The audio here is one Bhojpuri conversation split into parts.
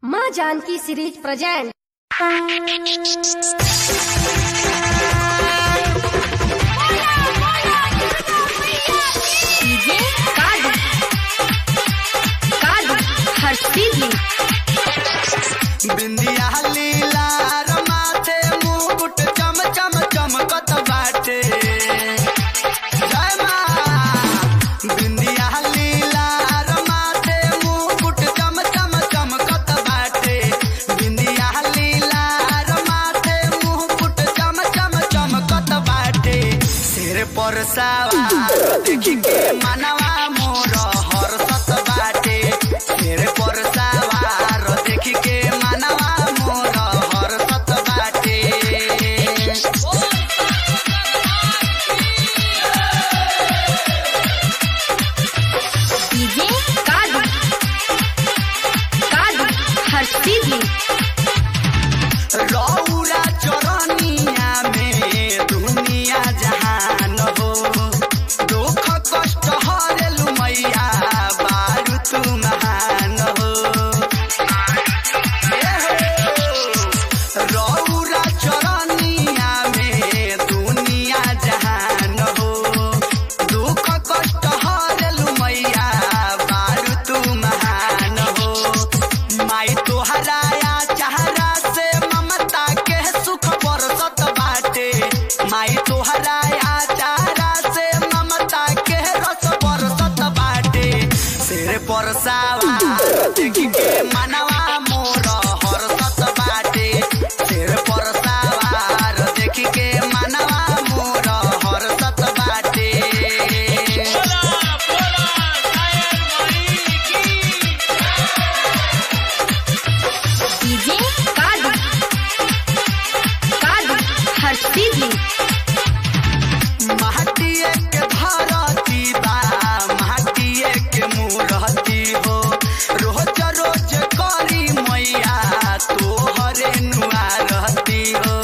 माँ जानकी सीरीज प्रेजेंट डीजे कादू कादू हर्षिली बिंदिया लीला रमाथे मुकुट चम चम चमकत बाटे जय मां बिंदिया लीला रमाथे मुकुट चम चम चमकत बाटे बिंदिया लीला रमाथे मुकुट चम चम चमकत बाटे सिर पर सवार देखी के मनवा मोर हर्षत बाटे सिर पर सवार देखी के मनवा मोर हर्षत बाटे डीजे कादू कादू हर्षिली रौरा चरनिया में दुनिया जहान हो दुख कष्ट हरेलु मैया बारू तू महान हो रौरा चरनिया में दुनिया जहान हो दुख कष्ट हरेलु मैया बारू तू महान हो माई तोहराया चेहरा से ममता के सुख बरसत बाटे माई तोहराया चेहरा से ममता के रस बरसत बाटे सिर पर सवार देखी के मनवा मोर हरसत बाटे सिर पर सवार देखी के मनवा मोर हरसत बाटे डीजे कादू कादू हर्षिली महटिए के भरती बा महटिए के मूरती हो रोज रोज करी मैया तोहरे नुआ रहती हो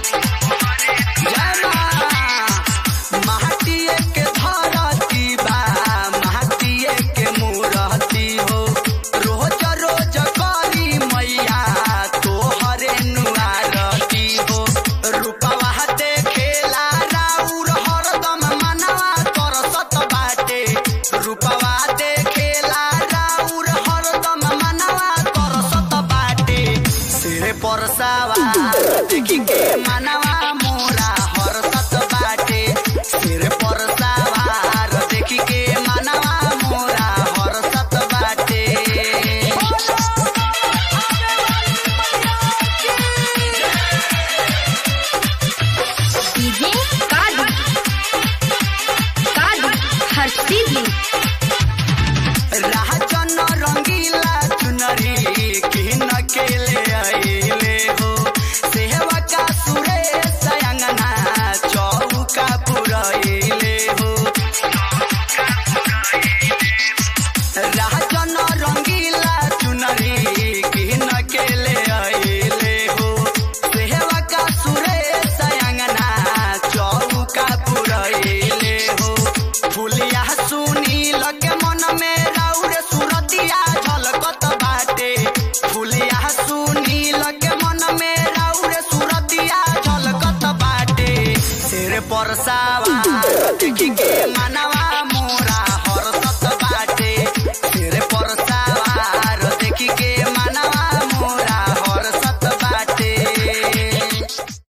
जय मां। महटिए के धरती बा महटिए के मूरती हो रोज रोज करी मैया तोहरे नुआ रहती हो रूपवा देखेला राउर हरदम मनवा तरसत बाटे रूपवा देखेला राउर हरदम मनवा तरसत बाटे सिर पर सवार देखी के मनवा मोरा हरसत बाटे सिर पर सवार देखी के मनवा मोरा हरसत बाटे डीजे कादू कादू हर्षिली राजन रंगीला चुनरी किन के ले आइले हो सेवा का सुरेश अंगना चौका पुरैले हो राजन रंगीला चुनरी किन के ले आइले हो सेवा का सुरेश अंगना चौका पुरैले हो फुलिया सुनी लगे मन में राउर सुरतिया झलकत बाटे फुलिया सुनी लगे मन में राउर सुरतिया झलकत बाटे सिर पर सवार देखी के मनवा